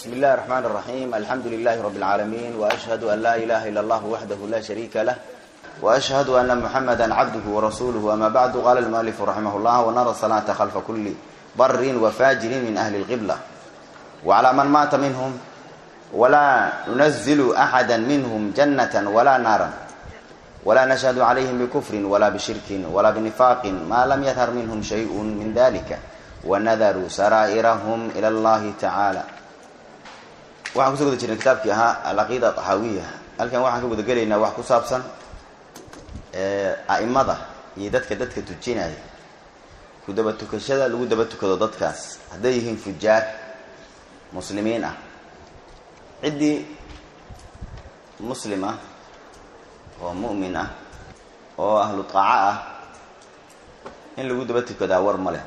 بسم الله الرحمن الرحيم الحمد لله رب العالمين وأشهد أن لا إله إلا الله وحده لا شريك له وأشهد أن محمدا عبده ورسوله أما بعد قال المؤلف رحمه الله ونرى الصلاة خلف كل بر وفاجر من أهل القبلة وعلى من مات منهم ولا ننزل أحدا منهم جنة ولا نارا ولا نشهد عليهم بكفر ولا بشرك ولا بنفاق ما لم يظهر منهم شيء من ذلك ونذروا سرائرهم إلى الله تعالى waxaan kusoo guda jirnay kitaabkii ahaa alcaqiida axaawiya halkan waxaan ka guda gelaynaa wax ku saabsan a'imada iyo dadka dadka tujinaya ku daba tukashada lagu daba tukado dadkaas hadday yihiin fujaar muslimiin ah ciddii muslim ah oo mu'min ah oo ahlu taaco ah in lagu daba tukadaa war ma leh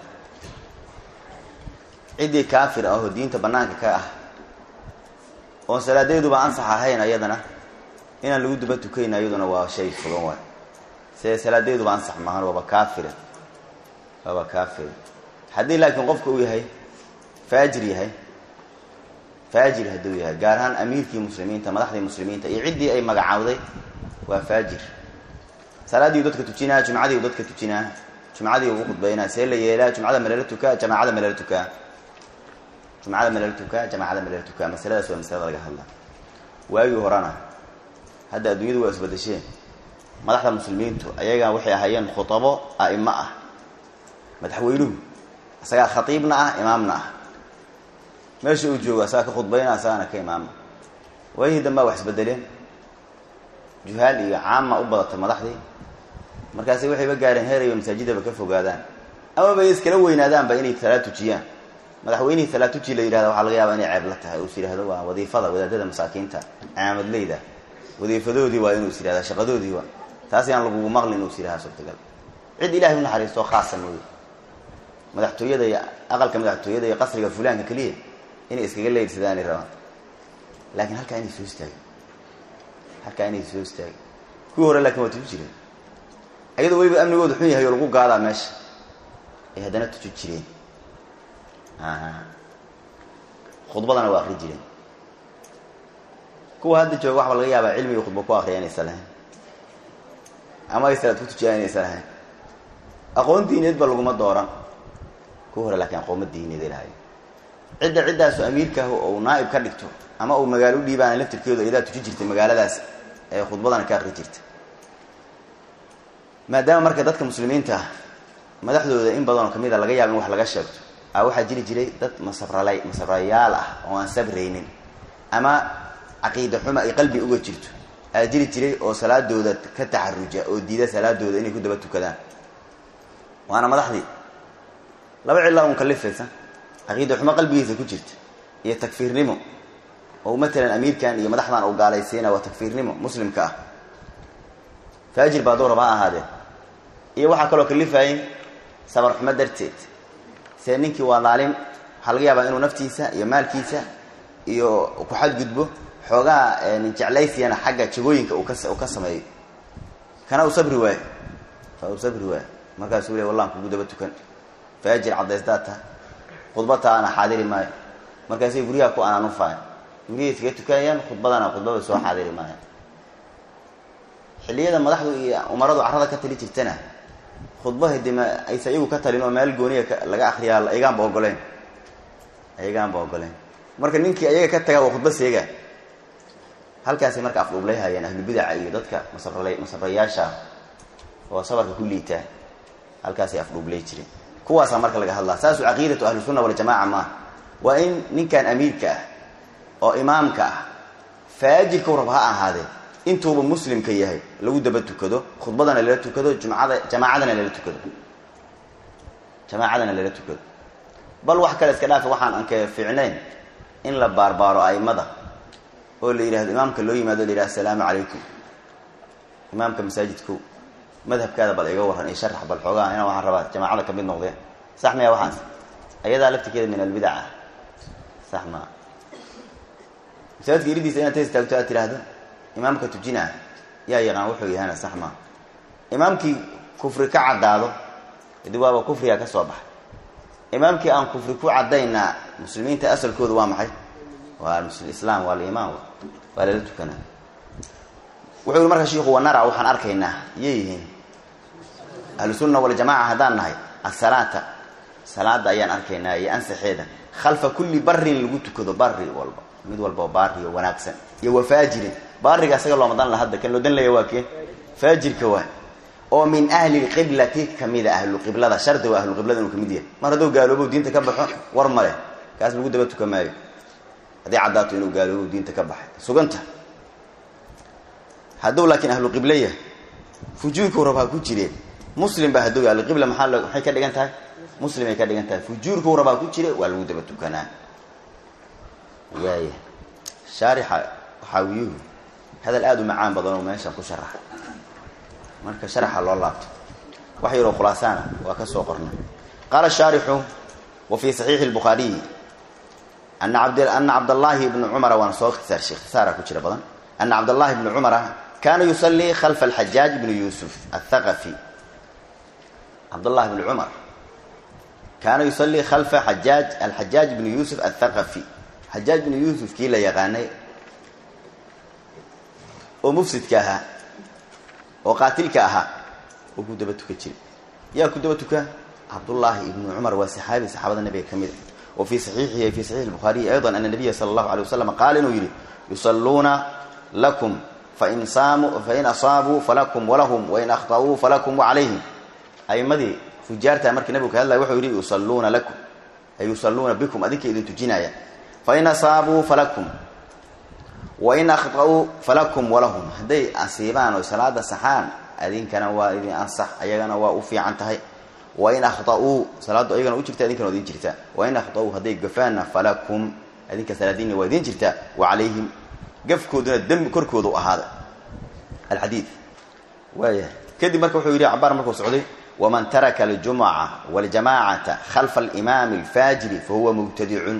ciddii kaafir ah oo diinta bannaanka ka ah oon salaadeeduba ansax ahayn ayadana inaan lagu duba tukayn ayaduna waa shay fugan waay see salaadeeduba ansax maahan waaba kaafire waaba kaafir haddii laakiin qofka uu yahay faajir yahay faajir hadduu yahay gaar ahaan amiirkii muslimiinta madaxdii muslimiinta iyo ciddii ay magacaawday waa faajir salaadii dadka tujinaa jumcadii dadka tujinaa jumcadii ugu khudbaynaa see la yeelaa jumcada malala tukaa jamaacada malala tukaa jumcada malala tukaa jamaacada malala tukaa masaladaas waa masalada laga hadlaa waagii horena hadda adduunyadu waa isbadasheen madaxda muslimiintu ayagaa waxay ahaayeen khutabo a'imo ah madaxweynuhu isagaa khatiibna ah imaamna ah meesha uu joogo asagaa ka khudbayna asagaana ka imaama waayihii dambaa wax isbedeleen juhaal iyo caama u badatay madaxdii markaasi waxayba gaareen heerayba masaajidaba ka fogaadaan amaba ay iskala weynaadaanba inay salaad tujiyaan madaxweynihii salaatuji la yidhahda waxaa laga yaaba inay ceeb la tahay uus yidhahdo waa wadiifada wadaadada masaakiinta caamadleyda wadiifadoodii waa inuu is yihahda shaqadoodii waa taas yaan lagugu maqlin inuu is yidhahda suurtagal cid ilahay u naxariisto khaasa mooye madaxtooyada iyo aqalka madaxtooyada iyo qasriga fulaanka keliya inay iskaga leydsadaan rabaan laakiin halkaa inay soo istaagin halkaa inay soo istaagin kuwii hore laakiin waa tuji jireen ayadoo weliba amnigooda xun yahay oo lagu gaadaa meesha ay haddana tuji jireen khudbadana waa akri jireen kuwa hadda jooga waxba laga yaabaa cilmiga khudba ku akriya inaysan lahayn ama ay salaad ku tujiyaan inaysan lahayn aqoon diineed ba laguma dooran kuwa hore laakiin aqooma diineeday lahayn cidda ciddaasu amiirkaah ou naaib ka dhigto ama uu magaalo u dhiibaana laftirkeedu iyadaa tuji jirtay magaaladaas ee khudbadana ka akri jirta maadaama marka dadka muslimiinta madaxdooda in badanoo kamid a laga yaaba in wax laga sheegto a waxaa jiri jiray dad masabral masabrayaal ah oo aan sabraynin ama caqiida xuma ay qalbi uga jirto aa jiri jiray oo salaadooda ka taxaruja oo diida salaadooda inay ku daba tukadaan waana madaxdii laba cillaa un kalifaysa caqiida xumo qalbigiisa ku jirta iyo takfiirnimo oo matalan amiirkan iyo madaxdan uu gaalaysiina waa takfiirnimo muslimka ah faajir baa duu rabaa ahaadee iyo waxaa kaloo kalifaayay sabar xumo darteed se ninkii waa daalim waxaa laga yaabaa inuu naftiisa iyo maalkiisa iyo ku xadgudbo xoogaa nin jeclaysiyana xagga jagooyinka uu ka sameeyo kana uu sabri waayo fa uu sabri waayo markaasuu le wallaan kugu daba tukan faajir caddaysdaad taha khudbata ana xaadiri maayo markaasay guryaha ku anaanufaaya guryahay iskaga tukanayaan khudbadana khudbada soo xaadiri maayo xilliyada madaxdu iyo umaradu carrada ka tali jirtana khudbaha de ma aysa iyagu ka talin oo meel gooniya laga akriyaa ayagaanba ogoleen ayagaanba ogoleen marka ninkii ayaga ka tagaa waa khudba seega halkaasay marka afdhuublay hayeen ahlubidaca iyo dadka masabral masabrayaasha oo sabarka ku liitaa halkaasay afdhuublay jireen kuwaasaa marka laga hadlaa saasu caqiidatu ahlusunna waljamaca maaha waa in ninkan amiirka ah oo imaamka ah faajirkau rab ha ahaadee intuuba muslimka yahay lagu daba tukado khudbadana lala tukado jumcada jamaacadana lala tukado jamaacadana lala tukado bal wax kale iska dhaafa waxaan anka fiicnayn in la baarbaaro aimada oo la yidhahdo imaamka loo yimaado la yidhahdo asalaamu calaykum imaamka masaajidko madhabkaada bal iga warran iyo sharax bal xoogaa inaan waxaan rabaa jamaacada ka mid noqdeen sax maya waxaas ayadaa laftirkeeda min albidaca sax maa masaajidka iridiisa inaad tes taagto aad tidhaahdo imaamka tujinaa yaa yaqaan wuxuu yahana sax maa imaamkii kufri ka caddaado adi waaba kufriga ka soo baxay imaamkii aan kufri ku caddaynaa muslimiinta asalkooda waa maxay waa islaam waa alimaan waa lala tukanaa wuxuu yihi marka shiiku wanara waxaan arkaynaa iyay yihiin ahlusunna waljamaca haddaan nahay asalaata salaada ayaan arkaynaa iyo ansaxeeda khalfa kulli barin lagu tukado bari walba mid walbao baari oo wanaagsan iyo wafaajirin baariga isaga looma dan la hadda kan loo dan laya waa kee faajirka waa oo min ahli lqiblati kamida ahluqiblada shardi waa ahluqiblada inuu kamid yahay mar hadduu gaaloobo diinta ka baxo war ma leh kaas lagu daba tuka maayo haddii caddaato inuu gaaloobo diinta ka baxay suganta hadduu laakiin ahluqiblo yahay fujuurkuu rab ha ku jireen muslim ba hadduu ahluqibla maxaa maxay ka dhigan tahay muslim ay ka dhigan tahay fujuurkuu rab ha ku jire waa lagu daba tukanaa waaya shaarixa waxaawiyuhu hadal aada u macaan badan oo meeshan ku sharaxa marka sharaxa loo laabto wax yaroo khulaasaana waa ka soo qornay qaala shaarixu wa fii saxiixi lbukhaariyi ana abd ana cabdallaahi bni cumara waana soo ikhtisaarshay ikhtisaara ku jira badan ana cabdallahi bni cumara kaana yusallii khalfa alxajaaj bni yuusuf athaqafi cabdallahi bni cumar kaana yusallii khalfa xajaaj alxajaaj bni yuusuf athaqafi xajaaj bni yuusuf kii la yaqaanay oo mufsidka ahaa oo qaatilka ahaa oo ku daba tuka jiray yaa ku daba tuka cabdullaahi ibnu cumar waa saxaabi saxaabada nabiga ka mid a wa fii saxiixihi fi saxiixi lbukhaariyi ayضa ana nabiya sala allahu alay wasalam qaala inuu yidhi yusalluuna lakum fain saamuu fain asaabuu falakum walahum wain akhta'uu falakum wacalayhim aimadii fujaarta markii nabigu ka hadlaya wuxuu yidhi yusalluuna lakum ay yusalluuna bikum adinka idin tujinaya fain asaabuu falakum wain akhta'uu falakum walahum hadday asiibaan oo salaada saxaan adinkana waa idin ansax ayagana waa u fiican tahay wain akhta'uu salaaddu ayagana u jirta idinkana waa idin jirtaa wain akhta'uu hadday gafaanna falakum adinka salaadiinna waa idin jirtaa wa calayhim gafkooduna dembi korkooda u ahaada alxadiid waaya kadib marka wuxuu yidhi cabaar markuu socday waman taraka aljumuca waljamacata khalfa alimaami alfaajiri fahuwa mubtadicun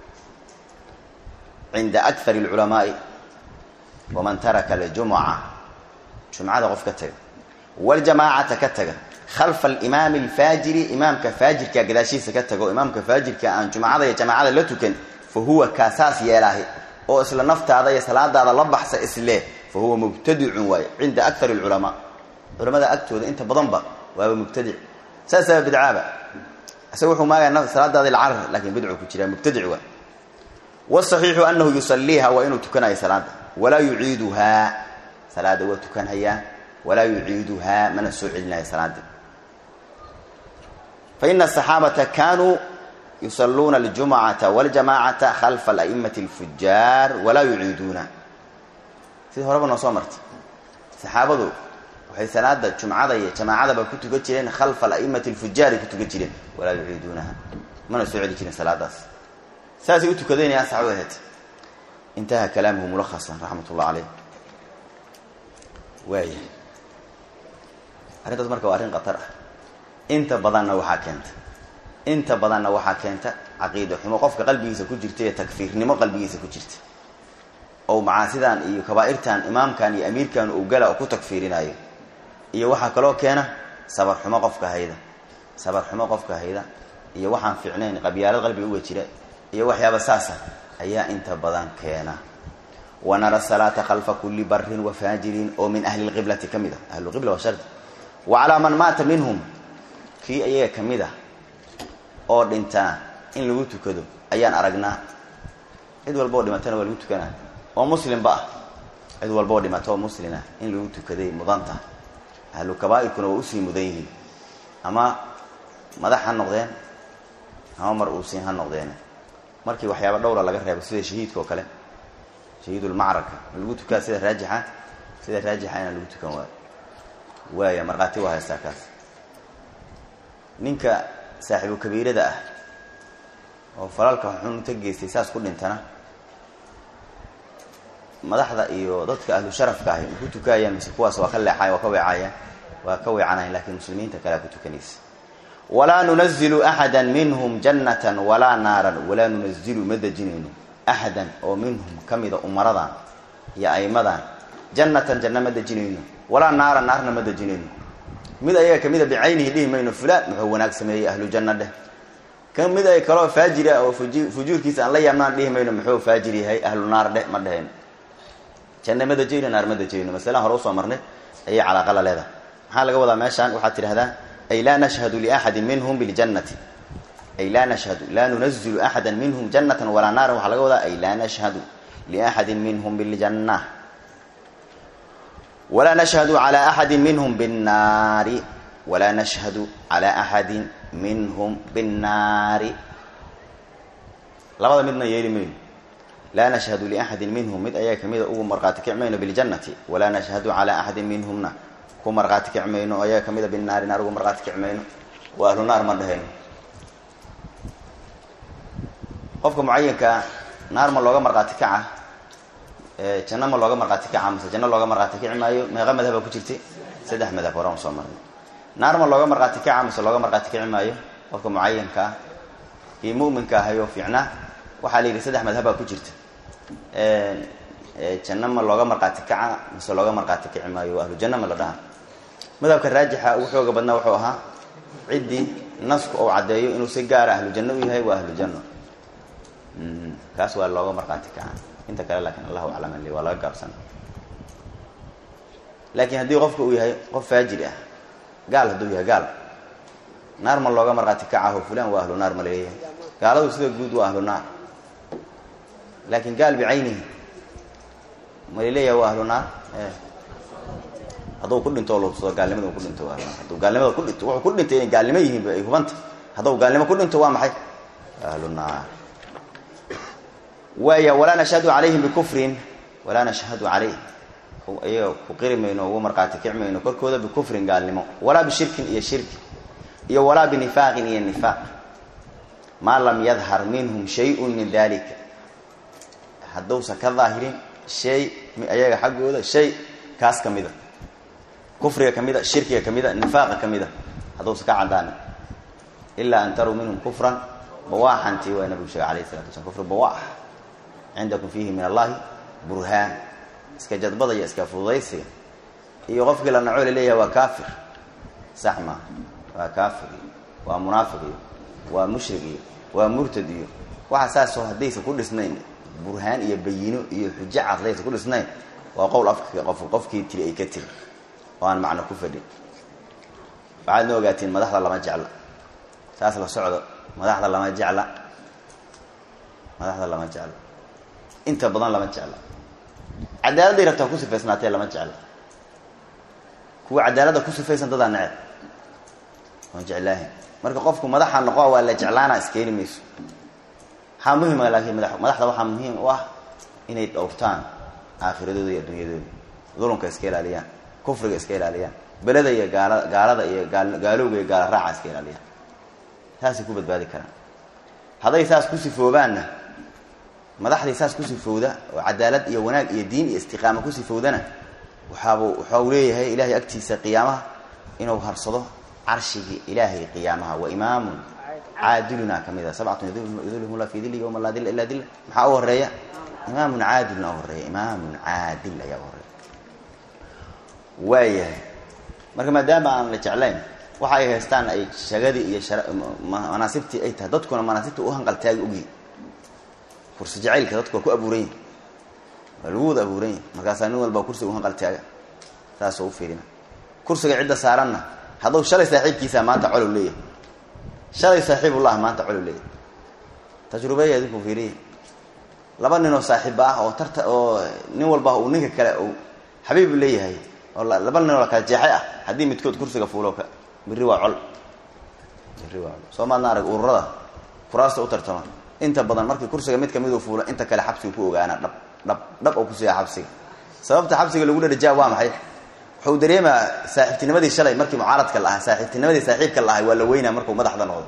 cinda akar اlculamaai waman taraka aljumuca jumcada qof ka taga waljamaacata ka taga khalfa alimaami alfaajiri imaamka faajirka gadaashiisa ka tago imaamka faajirka aan jumcada iyo jamaacada la tukan fa huwa kaasaas yeelaahi oo isla naftaada iyo salaadaada la baxsa isle fa huwa mubtadicun waaye cinda akar اlculamaa culamada agtooda inta badanba waaba mubtadic saasaaba bidcaaba isaga wuxuu maagaya salaadaada ilcarar lakin bidcu ku jiraa mubtadic waay wsaxiixu anahu yusaliiha waa inuu tukanayo salaada walaa yuciiduhaa salaada waa tukanhayaa walaa yuciiduhaa mana soo celinayo salaada faina asaxaabata kanuu yusaluuna aljumcata waljamacata khalfa alaimati alfujaar walaa yuciiduuna sida horeba noo soo martay saxaabadu waxay salaada jumcada iyo jamaacadaba ku tukan jireen khalfa alaimati alfujaari ku tukan jireen walaa yuciiduunaha mana soo celi jiren salaadaas saasay u tukadaynayaan saxaabada ahayd intaha kalaamuhu mulakhasan raxmat ullah caleyh waaya arrintaas marka waa arrin khatar ah inta badanna waxaa keenta inta badanna waxaa keenta caqiida xumo qofka qalbigiisa ku jirta iyo takfiirnimo qalbigiisa ku jirta oo macaasidan iyo kabaa'irtan imaamkan iyo amiirkan uu gala oo ku takfiirinayo iyo waxaa kaloo keena sabar xumo qofka hayda sabar xumo qofka hayda iyo waxaan fiicnayn qabyaalad qalbiga uga jira iyo waxyaaba saasa ayaa inta badan keena wanara salaata khalfa kuli barin wafaajirin oo min ahli lqiblati ka mid a ahluqibla waa shardi wa calaa man maata minhum kii ayaga ka mid ah oo dhintana in lagu tukado ayaan aragnaa cid walba oo dhimatana waa lagu tukanaa oo muslimba ah cid walba oo dhimata oo muslima in lagu tukaday mudanta ahlu kabaa'irkuna waa usii mudan yihiin ama madax ha noqdeen ama mar uusiin ha noqdeen markii waxyaaba dhowra laga reebo sida shahiidka oo kale shahiidulmacraka ma lagu tukaa sida raajixa sida raajixa inaan lagu tukan waayo waaya markhaati waa haystaa kaas ninka saaxiibu kabiirada ah oo falalka xun ta geystay saas ku dhintana madaxda iyo dadka ahlu sharafka ahi ma ku tukaayaan mise kuwaas waa ka leexayan waa ka weecayaan waa ka weecanayan lakiin muslimiinta kalea ku tukanaysa walaa nunazilu axada minhum jannatan walaa naaran walaa nunazilu ma dejinayno axadan oo minhum ka mida umaradan iyo aimadan jannatan janna ma dejinayno walaa naaran naarna ma dejinayno mid ayaga kamida bicaynihi dhihi mayno fulaan muxuu wanaag sameeyey ahlu janna dheh kan mid ay kaloo faajira oo fuju fujuurkiisa aan la yaabnaan dhihi mayno muxuu faajir yahay ahlu naar dheh ma dhehayno janna ma dajayno naar ma dajayno masalaan hore usoo marnay ayay calaaqa la leedahay maxaa laga wadaa meeshaan waxaad tidhahdaa ay laa nashhadu liaxadin minhum biljannati ay laa nashhadu laa nunazilu axada minhum jannatan walaa naaran waxaa laga wadaa ay laa nashhadu liaxadin minhum biljanna walaa nashhadu calaa axadin minhum binnaari walaa nashhadu calaa axadin minhum binnaari labada midna yeeli mayno laa nashhadu liaxadin minhum mid ayaa kamida ugu markhaati kic mayno biljannati walaa nashhadu calaa axadin minhumna ku markhaati kic mayno ayaa kamida binnaari naar ugu markhaati kic mayno waa ahlu naar ma dhehayno qofka mucayinkaa naar ma looga markhaati kaca janno ma looga markhaati kaca mase janno looga markhaati kici maayo meeqa madhaba ku jirtay saddex madhab horan soo marnay naar ma looga markhaati kaca mase looga markhaati kici maayo qofka mucayinkaa kii mu'minka ahayo fiicnaa waxaa la yidhi saddex madhaba ku jirta janno ma looga markhaati kaca mase looga markhaati kici maayo ahlu janno ma la dhaha madhabka raajixa ugu xooga badnaa wuxuu ahaa ciddii nasku uu caddeeyo inuu si gaara ahlu janno u yahay waa ahlu janno kaas waa looga markhaati kaca inta kale laakiin allahu aclam li waa laga gaabsana laakiin haddii qofka uu yahay qof faajir ah gaal hadduu yahay gaal naar ma looga markhaati kacaho fulan waa ahlu naar ma laleeyahay gaaladu sida guud waa ahlu naar laakiin gaal bicaynihi ma laleeyahay waa ahlu naar hadduu ku dhinto lobsado gaalnimada ku dhinto waa ahlu naar hadduu gaalnimada ku dhinto wuxuu ku dhintay inay gaalnimo yihiin ay hubanta hadduu gaalnimo ku dhinto waa maxay ahlu naar waaya walaa nashhadu calayhim bikufrin walaa nashhadu calayh iyaga ku qiri mayno ugu markhaati kic mayno korkooda bikufrin gaalnimo walaa bishirkin iyo shirki iyo walaa binifaaqin iyo nifaaq maa lam yadhar minhum shayun min dalika hadduusan ka daahirin shay ayaga xaggooda shay kaas ka mida kufriga ka mida shirkiga ka mida nifaaqa ka mida hadduusan ka cadaanin ilaa an taruu minhum kufran bawaaxantii waa nabigu sheegay alayh salatu waslam kufri bawaax cindakum fiihi min allahi burhaan iska jadbada iyo iska fududaysiga iyo qofkii la naco laleeyahay waa kaafir sax maa waa kaafir iyo waa munaafiq iyo waa mushrik iyo waa murtad iyo waxa saasoo haddaysa ku dhisnayn burhaan iyo bayino iyo xujo cadlaysa ku dhisnayn waa qowl afka qof qofkii tiri ay ka tiri oo aan macno ku fadhin waxaad na ogaatiin madaxda lama jecla saas la socdo madaxda lama jecla madaxda lama jecla inta badan lama jecla cadaaladday rabtaa ku sifaysnaatee lama jecla kuwa cadaaladda ku sifaysan dadaa neceb oon jeclaahin marka qofku madaxa noqo waa la jeclaana iskeeni mayso waxaa muhima laakiin mada madaxda waxaa muhiim u ah inay dhowrtaan aakhiradooda iyo adduunyadooda dulunka iska ilaaliyaan kufriga iska ilaaliyaan beleda iyo gaala gaalada iyo gaal gaalowga iyo gaala raaca iska ilaaliyaan saasay ku badbaadi karaan hadday saas ku sifoobaanna madaxdii saas ku sifowda oo cadaalad iyo wanaag iyo diin iyo istiqaama ku sifowdana waxaabu waxa uu leeyahay ilahay agtiisa qiyaamaha inuu harsado carshigii ilaahay qiyaamaha wa imaamun caadiluna ka mid a sabcatun yudilhum la fi dili yowma laa dilla ilaa dilla maxaa u horeeya imaamun caadilna u horeeya imaamun caadil ayaa u horeeya waayahay marka maadaama aan la jeclayn waxa ay haystaan ay shagadii iyo manaasibtii ay tahay dadkuna manaasibta u hanqaltaagi ogyihin kursi jacaylka dadku waa ku abuuran yihin waa lagu wada abuuran yihin markaasaa nin walba kursiga u hanqaltaaga saasoo u fiirina kursiga cidda saaranna hadduu shalay saaxiibkiisa maanta colow leeyahay shalay saaxiibullah maanta colow leeyahay tajrubeya idinku fiiriya laba ninoo saaxiiba ah oo tarta oo nin walba uu ninka kale uu xabiibu leeyahay oo laba ninoo la kala jeexay ah haddii midkood kursiga fuulo ka birri waa col birri waa col soo maadna arag ururada kuraasta u tartama inta badan markii kursiga mid kamiduu fuulo inta kale xabsiga ku ogaanaa dhab dhab dhab oo kusiiya xabsiga sababta xabsiga lagu dhadhajaa waa maxay wuxuu dareemaa saaxiibtinimadii shalay markii mucaaradka la ahaa saaxiibtinimadii saaxiibka la ahay waa la weynaa markuu madaxda noqdo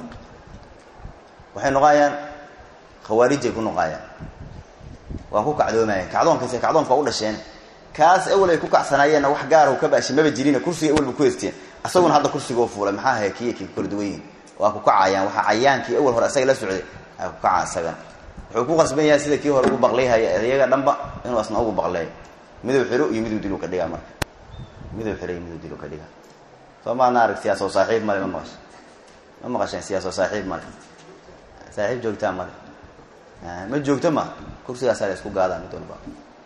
waxay noqaayaan khawaarijay ku noqaayaan waa ku kacdoomayaan kacdoonkaas kacdoonka waa u dhasheen kaas awel ay ku kacsanaayeenna wax gaara ka baashi maba jirina kursiga awel ba ku heysteen isaguna hadda kursiga u fuulay maxaa haya kiya kii kala duwan yihin waa ku kacayaan waxaa cayaankii awel hore isaga la socday ay ku kaca isagana wuxuu ku qasban yahay sida kii hore ugu baqlayhaya iyaga dhanba inuu asna ugu baqleeyo miduu xiro iyo miduu dilu ka dhigaa marka miduu xiro iyo miduu dilu ka dhigaa soo maadna arag siyaasoo saaxiib male ma maqasha ma maqasheen siyaasoo saaxiib male saaxiib joogtaa male ma joogto ma kursigaasaa la isku gaadaa mid walba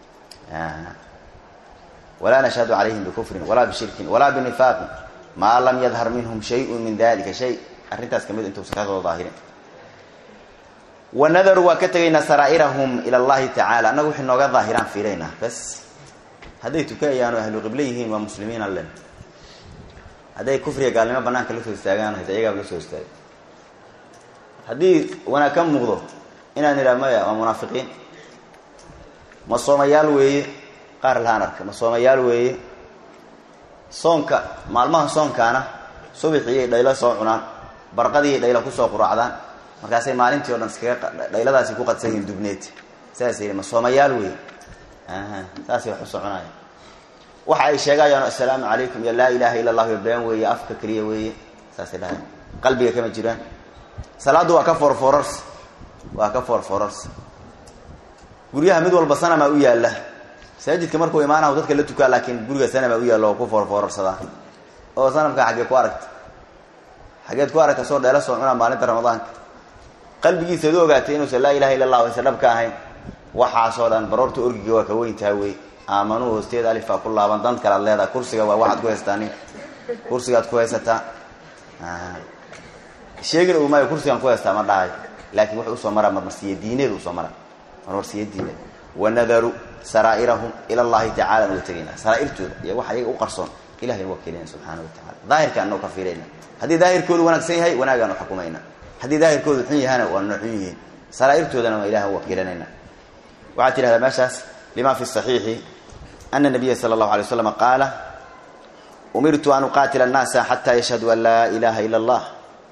walaa nashhadu calayhim bikufrin walaa bishirkin walaa binifaaqin maa lam yadhar minhum shayun min dalika shay arrintaas kamid intuusan ka soo daahirin wanadaru waa ka tegaynaa saraa'irahum ila allahi tacaala annagu waxay nooga daahiraan fiiraynaa bas hadday tukanayaano ahlu qiblo yihiin waa muslimiin allen hadday kufriga gaalnimo banaanka la soo istaagaan hayse ayagaaba la soo istaagay haddii wanaag ka muuqdo inaan idhaha maya waa munaafiqiin ma soomayaal weeye qaar lahaan arka ma soomayaal weeye soonka maalmaha soonkaana subaxiiyay dhaylo soo cunaan barqadiiay dhaylo kusoo quraacdaan markaasay maalintii o dhan iskaga dhayladaasi ku qadsan yihiin dubneed saasay yidhi ma soomayaal weeye saasay wax u soconaya waxa ay sheegayaan assalaamu calaykum iyo laa ilaaha illa allah iyo been weeye afka keliya weeye saasay dhahay qalbiga kama jiraan salaaddu waa ka foorfoorars waa ka foorfoorars guryaha mid walba sanamaa u yaalla masaajidka markuu imaanahu dadka la tukaa laakiin guriga sanama u yaallo oo ku foorfoorarsadaa oo sanamkaa xaggee ku aragta xaggeed ku aragta soo dheela soo cunaa maalinta ramadaanka qalbigiisaad u ogaatay inuusan laa ilaha illa allah aysan dhab ka ahayn waxaasoo dhan baroorta orgiga waa ka weyntaha wey aamanuu hoosteeda alifaa ku laaban dan kalaad leedaha kursiga waa waxaad ku haystaa nin kursigaad ku haysataa sheegin uu maayo kursigaan ku haystaa ma dhahay laakiin wuxuu usoo maraa marmarsiye diineed usoo mara marmarsiye diineed wanadaru saraa'irahum ila allahi tacala nuga tegaynaa saraairtooda iyo waxa iyaga u qarsoon ilahay waa kelinaya subxaana wa tacala daahirka anoo ka fiirayna haddii daahirkoodu wanaagsan yahay wanaagaan u xukumayna haddii daahirkoodu xun yahana waa noo xun yihiin saraairtoodana waa ilahan wakiilanayna waxaad tidhahdaa meeshaas lima fi saxiixi ana nabiya sala allahu alay waslam qaala umirtu an uqaatila annaasa xata yashhaduu an laa ilaha ila allah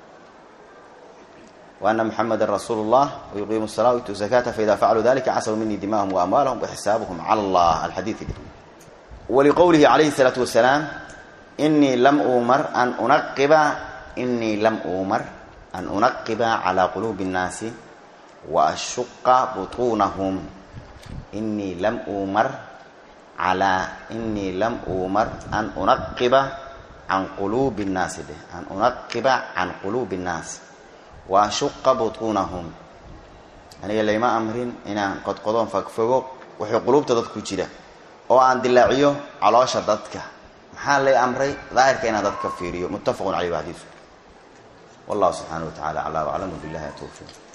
وأن محمدا رsuل الله ويقيم الصلاة ويؤتوا الزكاة فإذا فعلوا ذلك عصوا مني دماءهم وأموالهم وحسابهم على الله الحديث ولقوله عليه الصلاة والسلام إني لم أمر أن أنقب إني لم أمر أن أنقب على قلوب الناس وأشق بطونهم إني لم أمر على إني لم أمر أن أنقب عن قلوب الناس به أن أنقب عن قلوب الناس waashuqa butuunahum aniga layma amrin inaan qodqodoon fagfogo wuxuu quluubta dadku jira oo aan dilaaciyo caloosha dadka maxaa lay amray daahirka inaan dadka fiiriyo muttafaqun caleyh xadiisu wallahu subxaana wa tacala aclaa waclamu billahi tawfiiq